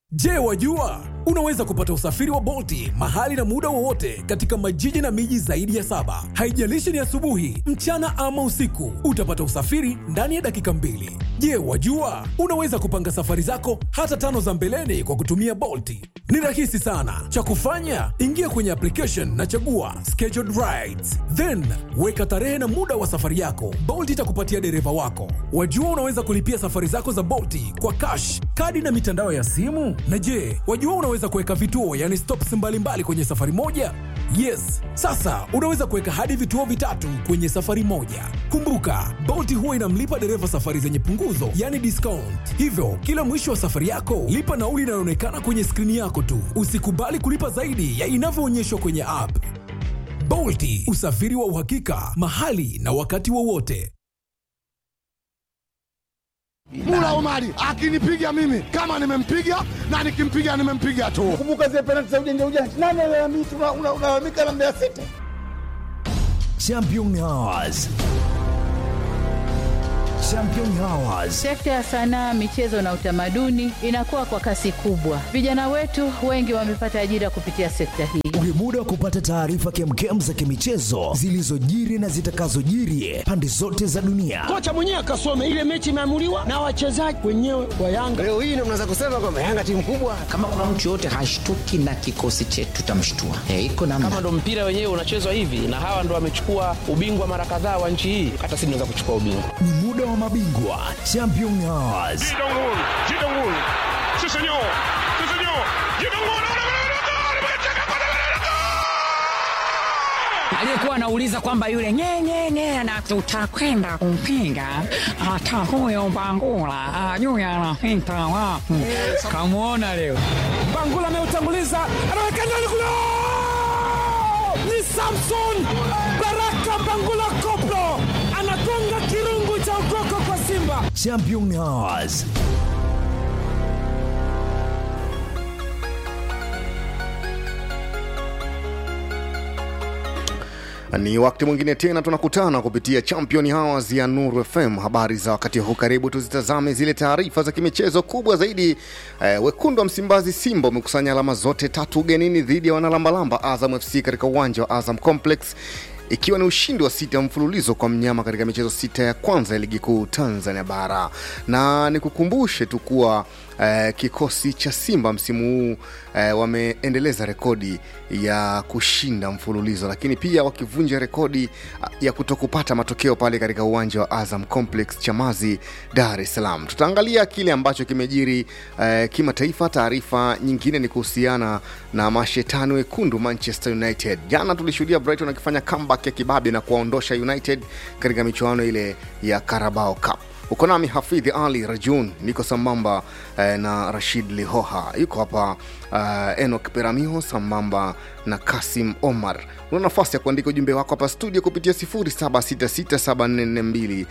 Je, wajua unaweza kupata usafiri wa Bolti mahali na muda wowote katika majiji na miji zaidi ya saba. Haijalishi ni asubuhi, mchana ama usiku, utapata usafiri ndani ya dakika mbili. Je, wajua unaweza kupanga safari zako hata tano za mbeleni kwa kutumia Bolti? Ni rahisi sana. Cha kufanya, ingia kwenye application na chagua scheduled rides, then weka tarehe na muda wa safari yako. Bolt itakupatia dereva wako. Wajua unaweza kulipia safari zako za Bolti kwa cash, kadi na mitandao ya simu. Na je, wajua unaweza kuweka vituo, yani stops mbalimbali kwenye safari moja? Yes, sasa unaweza kuweka hadi vituo vitatu kwenye safari moja. Kumbuka, Bolt huwa inamlipa dereva safari zenye punguzo, yani discount. Hivyo kila mwisho wa safari yako lipa nauli inayoonekana kwenye skrini yako tu. Usikubali kulipa zaidi ya inavyoonyeshwa kwenye app. Bolti, usafiri wa uhakika mahali na wakati wowote. Mula Omari akinipiga mimi kama nimempiga na nikimpiga nimempiga tu. Kumbuka zile penalti za ujanja ujanja, nani alalamika? Unalalamika na Mbeya City. Champion Hours. Champion Hours. Sekta ya sanaa, michezo na utamaduni inakuwa kwa kasi kubwa. Vijana wetu wengi wamepata ajira kupitia sekta hii. Ni muda wa kupata taarifa kemkem za kimichezo zilizojiri na zitakazojiri pande zote za dunia. Kocha mwenyewe akasome ile mechi imeamuliwa na wachezaji wenyewe wa Yanga. Leo hii ndio mnaweza kusema kwamba Yanga timu kubwa. Kama kuna mtu yoyote hashtuki na kikosi chetu, tutamshtua. Eh, iko namna. Kama ndo mpira wenyewe unachezwa hivi na hawa ndo wamechukua ubingwa mara kadhaa wa nchi hii, hata sisi tunaweza kuchukua ubingwa. Ni muda wa mabingwa Champion Hours. aliyekuwa anauliza kwamba yule nyenyenye na tutakwenda kumpinga hata huyo Bangula ajui anapita wapi. Kamwona leo Bangula ameutanguliza, anaweka ndani kule, ni Samson Baraka Bangula Koplo anagonga kirungu cha ukoko kwa Simba. Champion Hours. Ni wakati mwingine tena tunakutana kupitia Champion Hours ya Nuru FM. Habari za wakati huu, karibu tuzitazame zile taarifa za kimichezo kubwa zaidi. Eh, wekundu wa Msimbazi Simba umekusanya alama zote tatu ugenini dhidi ya wanalambalamba Azam FC katika uwanja wa Azam Complex ikiwa ni ushindi wa sita mfululizo kwa mnyama katika michezo sita ya kwanza ya ligi kuu Tanzania bara. Na nikukumbushe tu kuwa eh, kikosi cha Simba msimu huu eh, wameendeleza rekodi ya kushinda mfululizo, lakini pia wakivunja rekodi ya kutokupata matokeo pale katika uwanja wa Azam Complex Chamazi, Dar es Salaam. Tutaangalia kile ambacho kimejiri eh, kimataifa. Taarifa nyingine ni kuhusiana na mashetani wekundu Manchester United. Jana tulishuhudia Brighton akifanya comeback ya kibabe na kuwaondosha United katika michuano ile ya Carabao Cup. Uko nami Hafidhi Ali Rajun, niko sambamba eh, na Rashid Lihoha, yuko hapa uh, Enok Peramiho sambamba na Kasim Omar. Una nafasi ya kuandika ujumbe wako hapa studio kupitia 0766744292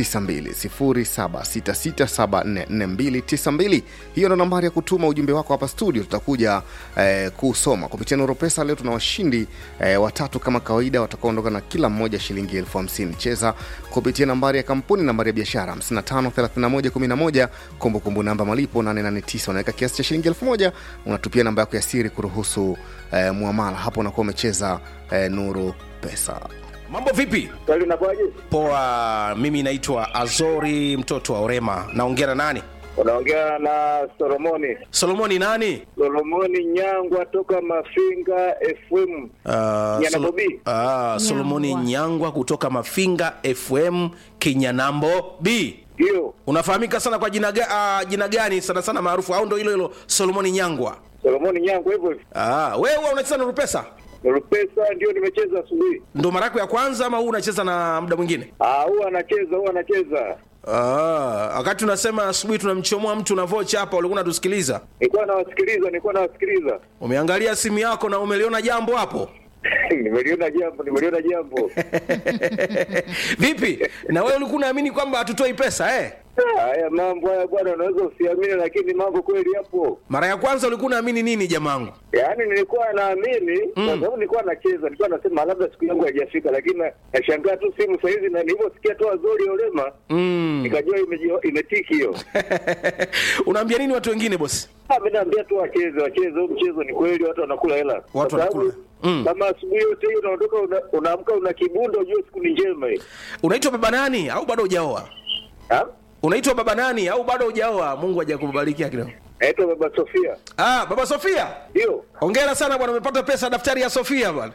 0766744292. Hiyo ndo nambari ya kutuma ujumbe wako hapa studio, tutakuja eh, kusoma kupitia Nuru Pesa. Leo tuna washindi eh, watatu kama kawaida, watakaoondoka na kila mmoja shilingi elfu hamsini. Cheza kupitia nambari ya kampuni, nambari ya biashara 553111, kumbukumbu namba malipo 889, unaweka kiasi cha shilingi elfu moja unatupia namba yako ya siri kuruhusu eh, muamala hapo, unakuwa umecheza eh, Nuru Pesa. Mambo vipi? Poa, mimi naitwa Azori mtoto wa Orema. Naongea na nani? Unaongea na Solomoni. Solomoni nani? Solomoni Nyangwa toka Mafinga FM. Uh, Nyanabobi. uh, Solomoni Nyangwa kutoka Mafinga FM Kinyanambo B. Ndio. Unafahamika sana kwa jina, ga, uh, jina gani sana sana maarufu au ndo hilo hilo Solomoni Nyangwa? Solomoni Nyangwa hivyo hivyo. Ah, wewe huwa unacheza Nuru Pesa? Nuru Pesa ndio nimecheza asubuhi. Ndo mara yako ya kwanza ama huu unacheza na muda mwingine? Ah, huwa anacheza, huwa anacheza. Ah, wakati unasema asubuhi tunamchomoa mtu na vocha hapa, ulikuwa unatusikiliza? Nilikuwa nawasikiliza, nilikuwa nawasikiliza. Umeangalia simu yako na umeliona jambo hapo? nimeliona jambo, nimeliona jambo. Vipi? Na wewe ulikuwa unaamini kwamba hatutoi pesa eh? Haya mambo haya bwana, unaweza usiamini, lakini mambo kweli yapo. mara ya kwanza ulikuwa unaamini nini jamangu Yaani nilikuwa naamini kwa sababu nilikuwa nacheza, nilikuwa nasema labda siku yangu haijafika, lakini na- nashangaa tu simu saa hizi, na nilivyosikia tu Azori Olema mm. nikajua imeji- imetiki hiyo. unaambia nini watu wengine bosi Ah, mimi naambia tu wacheze, wacheze huu mchezo, ni kweli watu wanakula hela. Watu Kwa sababu wanakula. Mm. Kama asubuhi yote hiyo unaondoka una- unaamka una kibunda, ujue siku ni njema hii. unaitwa baba nani au bado hujaoa Ha? unaitwa baba nani au bado hujaoa mungu hajakubarikia kidogo Naitwa Baba Sofia. ah baba sofia Ndio. hongera sana bwana umepata pesa daftari ya sofia bwana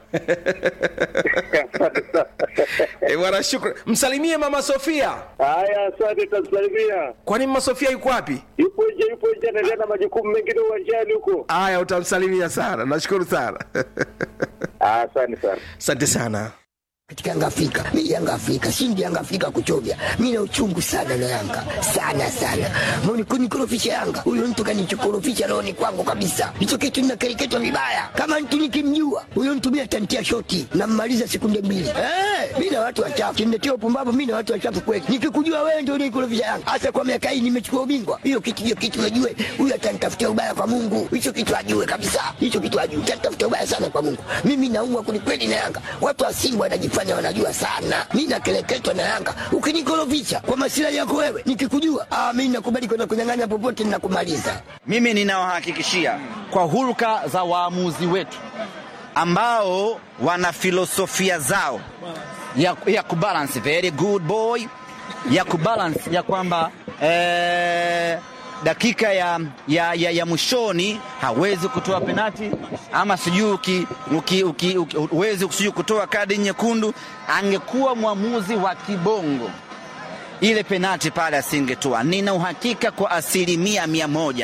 Eh, bwana shukran msalimie mama sofia Haya, asante, tamsalimia. kwani mama sofia yuko wapi Yupo nje, yupo nje, anaendelea na majukumu mengine uwanjani huko. haya utamsalimia sana nashukuru sana Asante sana. asante sana katika Yanga Afrika. Mimi Yanga Afrika, shindi Yanga Afrika kuchovya. Mimi na uchungu sana na Yanga. Sana sana. Mbona kunikorofisha Yanga? Huyo mtu kanichokorofisha rohoni kwangu kabisa. Hicho kitu ninakereketwa vibaya. Kama mtu nikimjua, huyo mtu mimi atantia shoti na mmaliza sekunde mbili. Eh, mimi na watu wachafu. Kiniletea upumbavu mimi na watu wachafu kweli. Nikikujua wewe ndio unikorofisha Yanga. Hasa kwa miaka hii nimechukua ubingwa. Hiyo kitu hiyo kitu najue. Huyo atanitafutia ubaya kwa Mungu. Hicho kitu ajue kabisa. Hicho kitu ajue. Atanitafutia ubaya sana kwa Mungu. Mimi naumwa kwelikweli na Yanga. Watu wa Simba wanajifanya wanajua sana. Mimi nakeleketwa na Yanga. Ukinikorofisha kwa masilahi yako wewe, nikikujua, ah, mimi nakubali kwenda kunyang'anya popote ninakumaliza. Mimi ninawahakikishia kwa hulka za waamuzi wetu ambao wana filosofia zao ya, ya kubalance very good boy ya kubalance ya kwamba eh, dakika ya, ya, ya, ya mwishoni hawezi kutoa penati ama sijui uki- uki- uki- uki- huwezi sijui kutoa kadi nyekundu. Angekuwa mwamuzi wa kibongo ile penati pale asingetoa. Nina uhakika kwa asilimia mia moja.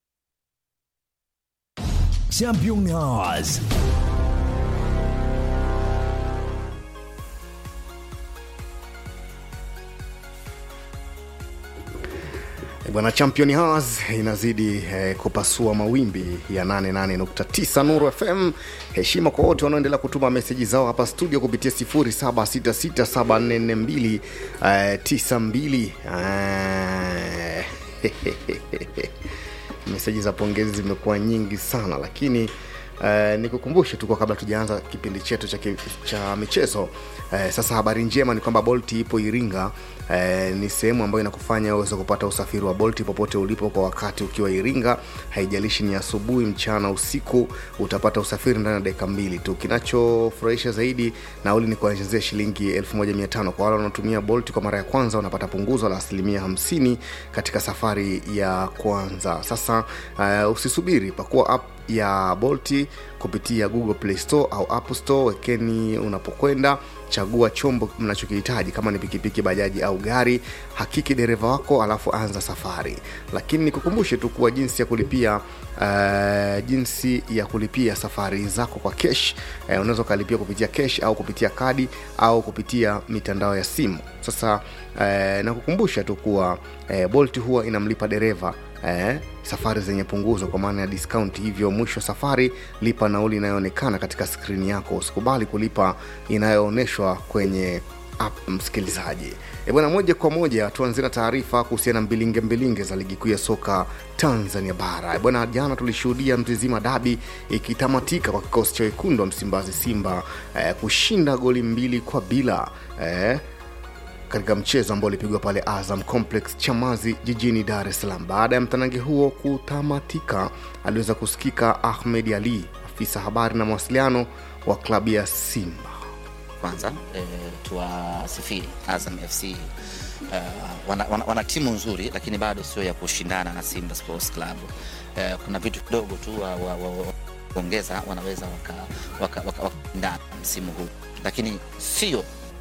Champion Hours. Eh, Bwana Champion Hours inazidi eh, kupasua mawimbi ya 88.9 Nuru FM. Heshima kwa wote wanaoendelea kutuma meseji zao hapa studio kupitia 0766744292 eh, 92. Eh, meseji za pongezi zimekuwa nyingi sana lakini Uh, nikukumbushe tu kwa kabla tujaanza kipindi chetu cha, ki- cha michezo uh, sasa habari njema ni kwamba bolt ipo iringa uh, ni sehemu ambayo inakufanya uweze kupata usafiri wa bolt popote ulipo kwa wakati ukiwa iringa haijalishi ni asubuhi mchana usiku utapata usafiri ndani ya dakika mbili tu kinachofurahisha zaidi nauli ni kuanzia shilingi 1500 kwa wale wanaotumia bolt kwa mara ya kwanza unapata punguzo la asilimia 50 katika safari ya kwanza sasa uh, usisubiri pakua app ya bolti kupitia google play store au app store wekeni unapokwenda chagua chombo mnachokihitaji kama ni pikipiki bajaji au gari hakiki dereva wako alafu anza safari lakini nikukumbushe tu kuwa jinsi ya kulipia uh, jinsi ya kulipia safari zako kwa kesh uh, unaweza ukalipia kupitia kesh au kupitia kadi au kupitia mitandao ya simu sasa uh, nakukumbusha tu kuwa uh, bolt huwa inamlipa dereva eh, safari zenye punguzo kwa maana ya discount hivyo mwisho wa safari lipa nauli inayoonekana katika skrini yako usikubali kulipa inayoonyeshwa kwenye app msikilizaji e bwana moja kwa moja tuanzie na taarifa kuhusiana na mbilinge mbilinge za ligi kuu ya soka tanzania bara E bwana jana tulishuhudia mzizima dabi ikitamatika kwa kikosi cha wekundu wa msimbazi simba eh, kushinda goli mbili kwa bila eh, katika mchezo ambao ulipigwa pale Azam Complex Chamazi jijini Dar es Salaam. Baada ya mtanange huo kutamatika, aliweza kusikika Ahmed Ali, afisa habari na mawasiliano wa klabu ya Simba. Kwanza e, tuwasifiri Azam FC uh, wana, wana, wana timu nzuri lakini bado sio ya kushindana na Simba Sports Club. Uh, kuna vitu kidogo tu wa, wa, wa, wa, kuongeza wanaweza wakashindana waka, waka, waka msimu huu, lakini sio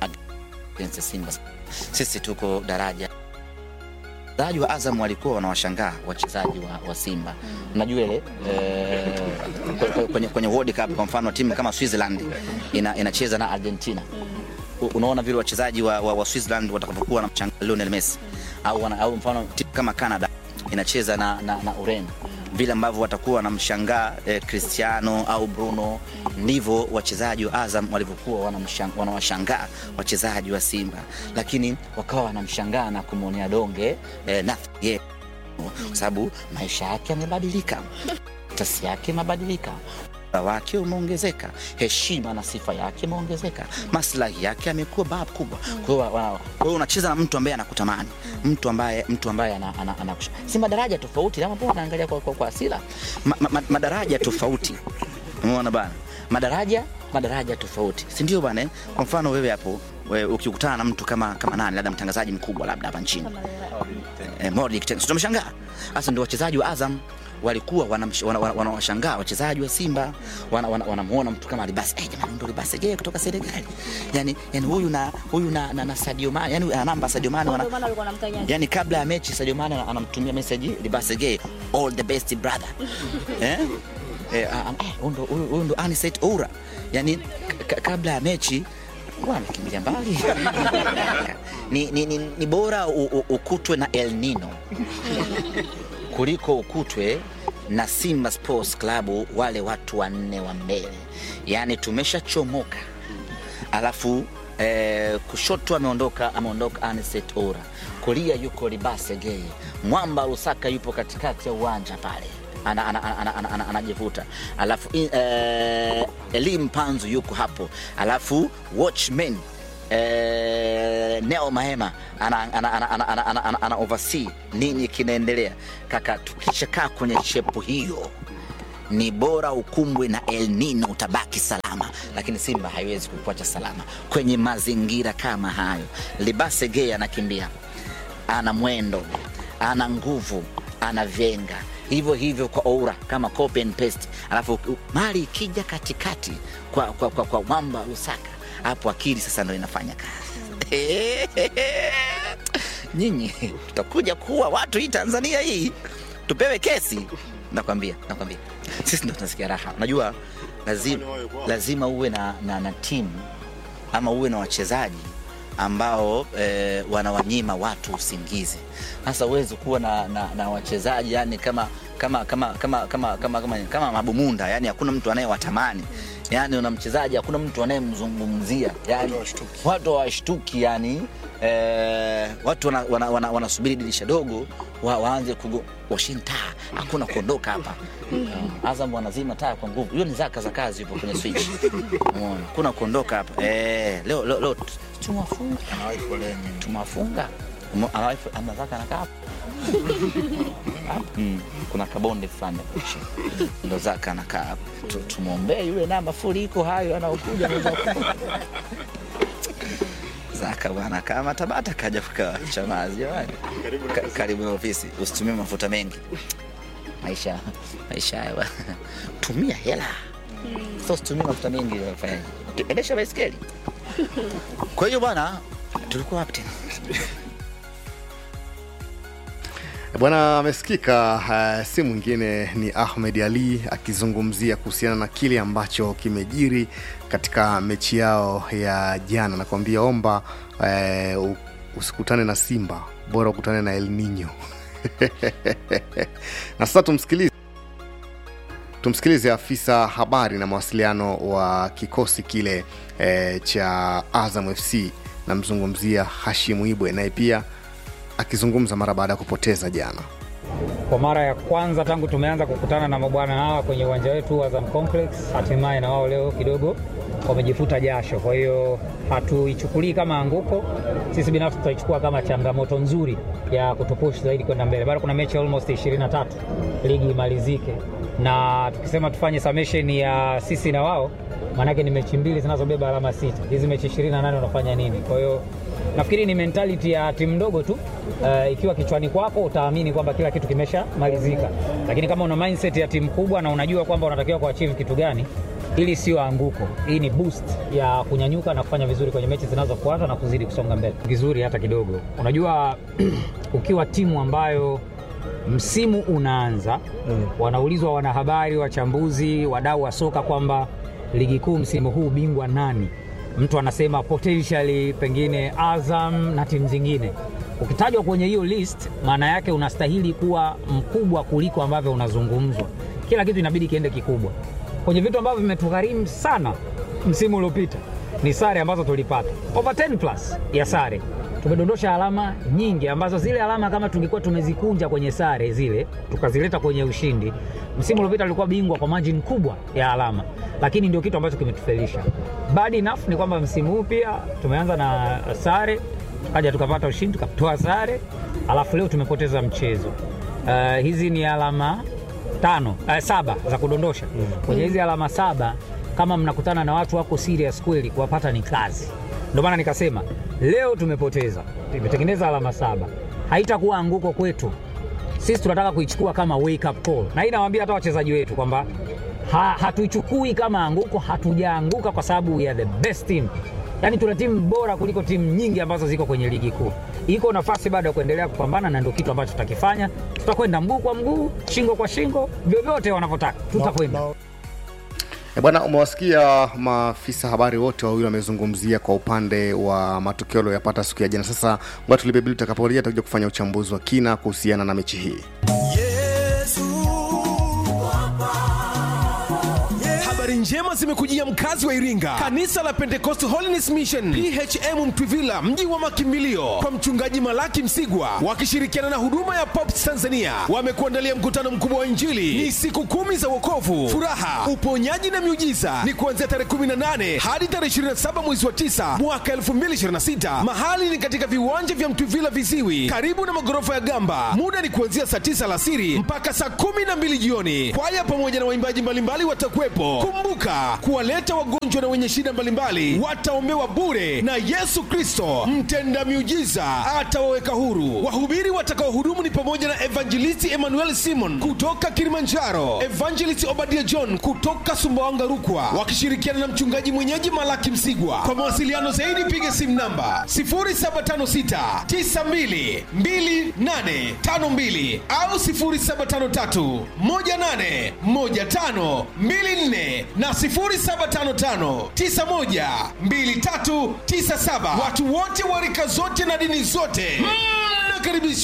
against Simba. Sisi tuko daraja wachezaji wa Azam walikuwa wanawashangaa wachezaji wa, wa Simba. Unajua ile eh, kwenye, kwenye World Cup kwa mfano timu kama Switzerland ina, inacheza na Argentina U- unaona vile wachezaji wa, wa, wa Switzerland watakapokuwa na mchanga Lionel Messi au, wana, au mfano timu kama Canada inacheza na, na, na Ureno vile ambavyo watakuwa wanamshangaa eh, Cristiano au Bruno, ndivyo wachezaji wa Azam walivyokuwa wanamshang- wanawashangaa wachezaji wa Simba, lakini wakawa wanamshangaa na kumwonea donge eh, Nathi Ye- kwa sababu maisha yake yamebadilika, tasi yake imebadilika ubora wake umeongezeka, heshima na sifa yake imeongezeka, maslahi yake yamekuwa bab kubwa. Kwa hiyo wa- wa- kwa hiyo unacheza na mtu ambaye anakutamani, mtu ambaye mtu ambaye ana, ana, ana, si madaraja tofauti, kama mbona unaangalia kwa, kwa, kwa asila ma, ma, ma, madaraja tofauti, umeona bana, madaraja madaraja tofauti, si ndio bana? eh? Kwa mfano wewe hapo we, ukikutana na mtu kama kama nani, labda mtangazaji mkubwa labda hapa nchini eh, Mordi Kitenge, si tumeshangaa sasa. Ndio wachezaji wa Azam walikuwa wanamsh- wana- wana- wanawashangaa wachezaji wa Simba, wanamuona wana, wanamuona mtu kama Libasi, eh, jamani, ndo Libasi je kutoka Senegal, yani, yani huyu na huyu na, na, na Sadio Mane, yani ana namba Sadio Mane wana, yani kabla ya mechi Sadio Mane ana- anamtumia message Libasi Gay, all the best brother eh eh, ah, ah, huyu ndo huyu huyu ndo Anicet Oura, yani k- kabla ya mechi Bwana amekimbilia mbali ni, ni, ni, ni bora u, u, ukutwe na El Nino kuliko ukutwe na Simba Sports Club, wale watu wanne wa mbele, yaani tumeshachomoka, alafu eh, kushoto ameondoka ameondoka Anicet Ora, kulia yuko Libase Gay, Mwamba Lusaka yupo katikati ya uwanja pale anajivuta ana, ana, ana, ana, ana, anajivuta. alafu in- eh, Elim Panzu yuko hapo, alafu Watchmen eh, Neo Mahema ana, ana, ana, ana, ana, ana, ana, ana oversee nini kinaendelea. Kaka, tukishakaa kwenye shepu hiyo ni bora ukumbwe na El Nino utabaki salama, lakini Simba haiwezi kukuacha salama kwenye mazingira kama hayo. Libase Gay anakimbia, ana mwendo, ana nguvu, ana vyenga hivyo hivyo kwa Oura kama copy and paste, alafu u- mali ikija katikati kwa, kwa, kwa, kwa Mwamba Lusaka, hapo akili sasa ndo inafanya kazi. Nyinyi tutakuja kuwa watu hii Tanzania hii, tupewe kesi. Nakwambia, nakwambia sisi ndo tunasikia raha. Unajua lazima, lazima uwe na, na, na timu ama uwe na wachezaji ambao eh, wanawanyima watu usingizi. Sasa huwezi kuwa na, na, na wachezaji yani kama kama kama kama kama kama kama, kama mabumunda yani hakuna mtu anayewatamani yani una mchezaji hakuna mtu anayemzungumzia yani watu hawashtuki yani eh, watu wanasubiri wana, wana, wanasubiri dirisha dogo wa, waanze kugo washini taa hakuna kuondoka hapa uh, Azam wanazima taa kwa nguvu hiyo ni zaka za kazi yupo kwenye switch umeona kuna kuondoka hapa eh, leo leo, leo tumewafunga tumewafunga Umo- anawahi- anataka anakaa hapo Mm, kuna kabonde fulani hapo chini ndo zaka anakaa hapo Tu- tumwombee yule na mafuriko hayo anaokuja anaweza ku- zaka bwana kama tabata kaja kukaa chamazi jamani Ka- karibu na ofisi usitumie mafuta mengi maisha maisha haya bwana. tumia hela so usitumie mafuta mengi fanyaje endesha baiskeli kwa hiyo bwana tulikuwa wapi tena Bwana amesikika uh, si mwingine ni Ahmed Ali akizungumzia kuhusiana na kile ambacho kimejiri katika mechi yao ya jana. Nakwambia omba uh, u- usikutane na Simba, bora ukutane na El Nino. na sasa tumsikilize tumsikilize afisa habari na mawasiliano wa kikosi kile eh, cha Azam FC, namzungumzia Hashimu Ibwe, naye pia akizungumza mara baada ya kupoteza jana. Kwa mara ya kwanza tangu tumeanza kukutana na mabwana hawa kwenye uwanja wetu wa Azam Complex, hatimaye na wao leo kidogo wamejifuta jasho. Kwa hiyo hatuichukulii kama anguko, sisi binafsi tutaichukua kama changamoto nzuri ya kutupush zaidi kwenda mbele. Bado kuna mechi almost 23 ligi imalizike, na tukisema tufanye summation ya sisi na wao, maanake ni mechi mbili zinazobeba alama sita. Hizi mechi 28 unafanya nini? Kwa hiyo nafikiri ni mentality ya timu ndogo tu. Uh, ikiwa kichwani kwako utaamini kwamba kila kitu kimeshamalizika, lakini kama una mindset ya timu kubwa na unajua kwamba unatakiwa kuachieve kitu gani, hili sio anguko, hii ni boost ya kunyanyuka na kufanya vizuri kwenye mechi zinazofuata na kuzidi kusonga mbele vizuri hata kidogo. Unajua ukiwa timu ambayo msimu unaanza mm. wanaulizwa wanahabari, wachambuzi, wadau wa soka kwamba ligi kuu msimu huu bingwa nani? Mtu anasema potentially pengine Azam na timu zingine. Ukitajwa kwenye hiyo list, maana yake unastahili kuwa mkubwa kuliko ambavyo unazungumzwa. Kila kitu inabidi kiende kikubwa. Kwenye vitu ambavyo vimetugharimu sana msimu uliopita ni sare ambazo tulipata over 10 plus ya sare tumedondosha alama nyingi ambazo zile alama kama tungekuwa tumezikunja kwenye sare zile tukazileta kwenye ushindi, msimu uliopita tulikuwa bingwa kwa margin kubwa ya alama, lakini ndio kitu ambacho kimetufelisha. Bad enough ni kwamba msimu huu pia tumeanza na sare, tukaja tukapata ushindi, tukatoa sare, alafu leo tumepoteza mchezo. Uh, hizi ni alama tano uh, saba za kudondosha kwenye hizi alama saba. Kama mnakutana na watu wako serious kweli, kuwapata ni kazi. Ndio maana nikasema leo tumepoteza, tumetengeneza alama saba, haitakuwa anguko kwetu. Sisi tunataka kuichukua kama wake up call, na hii nawaambia hata wachezaji wetu kwamba ha, hatuichukui kama anguko, hatujaanguka kwa sababu ya the best team. Yaani tuna timu bora kuliko timu nyingi ambazo ziko kwenye ligi kuu. Iko nafasi bado ya kuendelea kupambana, na ndio kitu ambacho tutakifanya. Tutakwenda mguu kwa mguu, shingo kwa shingo, vyovyote wanavyotaka tutakwenda. E bwana, umewasikia maafisa habari wote wawili wamezungumzia kwa upande wa matokeo aliyopata siku ya jana. Sasa ngoja tulipe bili, tutakaporejea tutakuja kufanya uchambuzi wa kina kuhusiana na mechi hii. habari njema zimekujia mkazi wa iringa kanisa la pentecost holiness mission phm mtwivila mji wa makimbilio kwa mchungaji malaki msigwa wakishirikiana na huduma ya pops tanzania wamekuandalia mkutano mkubwa wa injili ni siku kumi za wokovu furaha uponyaji na miujiza ni kuanzia tarehe 18 hadi tarehe 27 mwezi wa 9 mwaka 2026 mahali ni katika viwanja vya mtwivila viziwi karibu na magorofa ya gamba muda ni kuanzia saa 9 alasiri mpaka saa 12 jioni kwaya pamoja na waimbaji mbalimbali watakuwepo kumbuka kuwaleta wagonjwa na wenye shida mbalimbali wataombewa bure na yesu kristo mtenda miujiza atawaweka huru wahubiri watakaohudumu ni pamoja na evangelisti emmanuel simon kutoka kilimanjaro evangelisti obadia john kutoka sumbawanga rukwa wakishirikiana na mchungaji mwenyeji malaki msigwa kwa mawasiliano zaidi piga simu namba 0756 922852 au 0753 18 15 24 na 0755912397 watu wote wa rika zote na dini zote mnakaribishwa